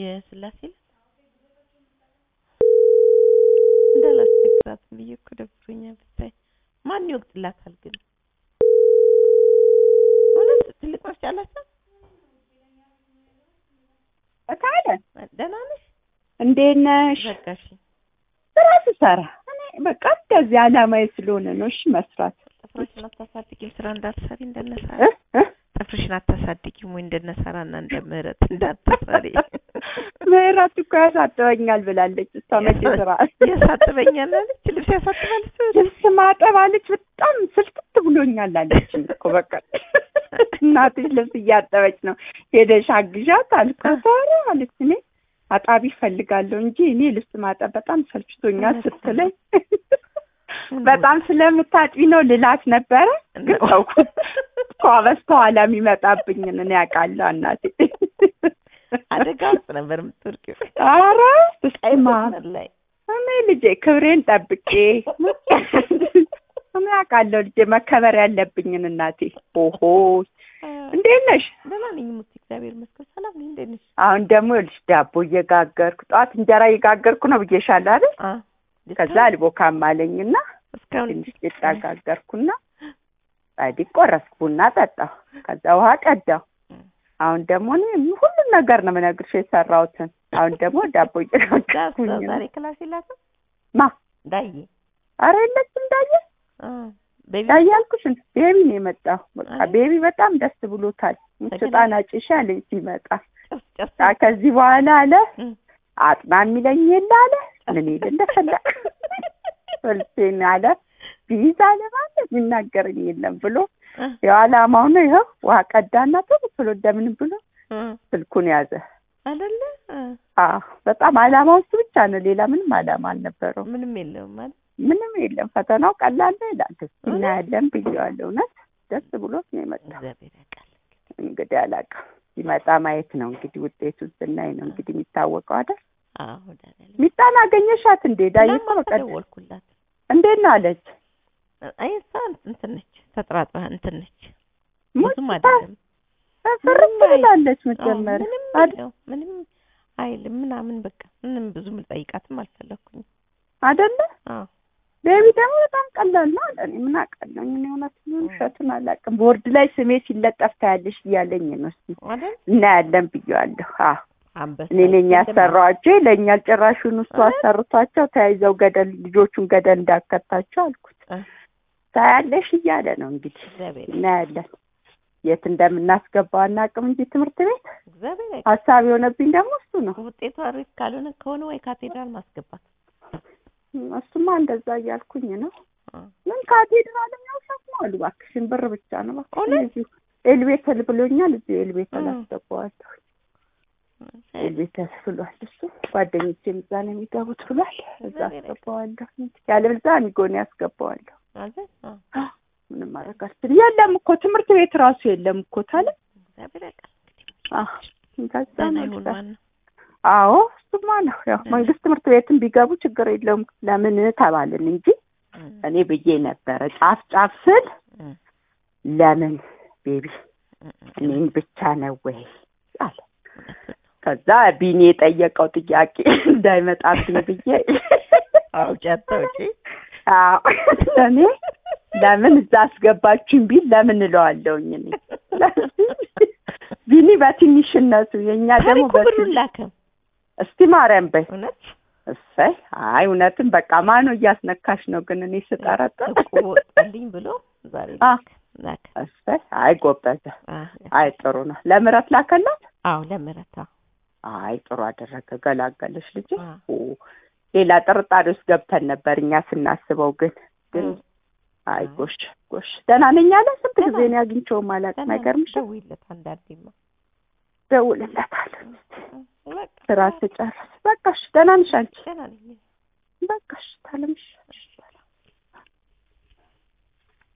የስላሴ ዕለት እንዳላስቸግራት ብዬ እኮ ደብሮኛል። ብታይ ማን ይወቅጥላታል ግን? እውነት ትልቅ መፍጫ አላቸው። እታለ ደህና ነሽ? እንዴት ነሽ? በቃ እሺ። ስራ ስሰራ እኔ በቃ እንደዚህ አላማዬ ስለሆነ ነው። እሺ መስራት ጥፍርሽን አታሳድጊም? ስራ እንዳትሰሪ እንደነሳራ እ እ ጥፍርሽን አታሳድጊም ወይ እንደነሳራና እንደ ምህረት እንዳትሰሪ? ምህረት እኮ ያሳጥበኛል ብላለች። እሷ መቼ ስራ ያሳጥበኛል አለች። ልብስ ያሳጥባል እሱ ልብስ ማጠብ አለች። በጣም ስልክት ብሎኛል አለች እኮ በቃ እናትሽ ልብስ እያጠበች ነው ሄደሽ አግዣት አልኳት። ኧረ አለች እኔ አጣቢ እፈልጋለሁ እንጂ እኔ ልብስ ማጠብ በጣም ሰልችቶኛል ስትለኝ በጣም ስለምታጥቢ ነው ልላት ነበረ። ግን ተውኩት እኮ በስተኋላ የሚመጣብኝን እኔ አውቃለሁ እናቴ። አደጋ ውስጥ ነበር የምትወርቂው። ኧረ ስማ መስመር ላይ እኔ ልጄ ክብሬን ጠብቄ እኔ አውቃለሁ ልጄ መከበር ያለብኝን እናቴ። ኦሆ እንዴት ነሽ? ደህና ነኝ ሙት እግዚአብሔር ይመስገን ሰላም ነኝ። እንዴት ነሽ? አሁን ደግሞ ይኸውልሽ ዳቦ እየጋገርኩ ጠዋት እንጀራ እየጋገርኩ ነው ብዬሻለሁ አይደል? አ ከዛ አልቦካም አለኝና እስካሁን ትንሽ ቂጣ ጋገርኩና ጻድቅ ቆረስኩ፣ ቡና ጠጣሁ፣ ከዛ ውሃ ቀዳሁ። አሁን ደግሞ እኔ ሁሉም ነገር ነው የምነግርሽ የሰራሁትን። አሁን ደግሞ ዳቦ እየጋገርኩኝ ነው። ዛሬ ክላስ የላትም ማ ዳዬ ኧረ የለችም ዳዬ አ ቤቢ ዳዬ አልኩሽ እንደ ቤቢ ነው የመጣው። በቃ አይደል? ቤቢ በጣም ደስ ብሎታል። ተገናኝ- ስጣን አጭሻ አለኝ ሲመጣ ጨርስ ጨርስ በቃ ከዚህ በኋላ አለ እም። አጥና የሚለኝ የለ አለ ምን ይል እንደፈለግ ወልሴን አለ ቢይዝ አለ ማለት የሚናገረኝ የለም ብሎ እ ያው አላማው ነው። ይኸው ውሃ ቀዳና ቶሎ ቶሎ እንደምንም ብሎ እ ስልኩን ያዘ። አይደለ እ አዎ በጣም አላማው እሱ ብቻ ነው። ሌላ ምንም አላማ አልነበረው። ምንም የለውም ማለት ምንም የለም። ፈተናው ቀላል ነው ይላል። እስኪ እናያለን ብዬዋለሁ። እውነት ደስ ብሎት ነው የመጣው። እግዚአብሔር ያውቃል። እንግዲህ አላውቅም። ሲመጣ ማየት ነው እንግዲህ ውጤቱን ስናይ ነው እንግዲህ የሚታወቀው አይደል? አዎ ደህና ነኝ። ሚጣን አገኘሻት እንዴ? ዳይ እኮ ትናንት በቃ ደወልኩላት። እንዴት ነው አለች። አይ እሷ እንትን ነች ተጥራጥራ እንትን ነች ሙት ብዙም አይደለም ፍርት ምንም አይ- ብላለች አዎ፣ መጀመሪያ ምንም አይደል? የለው ምንም አይልም ምናምን በቃ ምንም ብዙም ልጠይቃትም አልፈለኩኝም። አይደለ? አዎ ቤቢ ደግሞ በጣም ቀላል ነው አለ። እኔ ምን አውቃለሁ? እኔ እውነት ውሸቱን አላውቅም። ቦርድ ላይ ስሜ ሲለጠፍ ታያለሽ እያለኝ ነው። እስኪ አይደል እናያለን ብዬዋለሁ። አዎ አንበሳ እኔ ነኝ ያሰራኋቸው ይለኛል። ጭራሹን እሱ እ? አሰርቷቸው ተያይዘው ገደል ልጆቹን ገደል እንዳከታቸው አልኩት። እ? ታያለሽ እያለ ነው እንግዲህ እግዚአብሔር እናያለን። የት እንደምናስገባው አናውቅም እንጂ ትምህርት ቤት እግዚአብሔር ያውቃል። ሀሳብ የሆነብኝ ደግሞ እሱ ነው። ውጤቱ አሪፍ ካልሆነ ከሆነ ወይ ካቴድራል ማስገባት እሱማ እንደዛ እያልኩኝ ነው። አ፣ ምን ካቴድራልም ያው ሸክሙ አሉ። እባክሽን ብር ብቻ ነው እባክሽን። እውነት? እዚሁ ኤልቤተል ብሎኛል። እዚሁ ኤልቤተል እ። አስገባዋለሁ። ኤልቤተል ብሏል እሱ። ጓደኞቼም እዛ ነው የሚገቡት ብሏል። እዛ እግዚአብሔር አስገባዋለሁ። ያለበለዚያ አሚጎን ያስገባዋለሁ። አይደል አ፣ አ፣ ምንም ማድረግ አልችልም። የለም እኮ ትምህርት ቤት ራሱ የለም እኮ ታለ እግዚአብሔር ያውቃል። አ፣ ከዛ ደህና ነው ይሁን ልበል። ዋናው። አዎ እሱማ ነው። ያው መንግስት ትምህርት ቤትን ቢገቡ ችግር የለውም ለምን ተባልን እንጂ እ፣ እኔ ብዬ ነበረ ጫፍ ጫፍ ስል እ፣ ለምን ቤቢ እ፣ እ፣ እኔን ብቻ ነው ወይ አለ። እውነቱን ነው። ከዛ ቢኒ የጠየቀው ጥያቄ እንዳይመጣብኝ ብዬ አውጪ አታውጪ። አዎ እኔ ለምን እዛ አስገባችሁኝ ቢል ለምን እለዋለሁኝ እኔ ቢኒ በትንሽነቱ የእኛ ደግሞ ታሪኩ ብሩን በትንሽ ላከ። እስቲ ማርያም በይ እውነት እሰይ አይ እውነትም በቃ ማኑ እያስነካሽ ነው ግን እኔ ስጠረጥር እቁብ ወጣልኝ ብሎ ዛሬ አ ላከ ላከ። እሰይ አይ ጎበዘ አ፣ አይ ጥሩ ነው ለምረት ላከላት አዎ ለምህረት አዎ። አይ ጥሩ አደረገ ገላገለሽ ልጅ አ፣ ሌላ ጥርጣሬ ውስጥ ገብተን ነበር እኛ ስናስበው ግን ግን እ፣ አይ አ። ጎሽ ጎሽ ደህና ነኝ አለ ስንት ደህና ጊዜ ነው ያግኝቼውም አላውቅም ደህና አይገርምሽ ደውይለት አንዳንዴማ። ደውልለታለሁ በቃ ስራ ስጨርስ በቃ እሺ ደህና ነሽ አንቺ ደህና ነኝ። በቃ እሺ ታለምሽ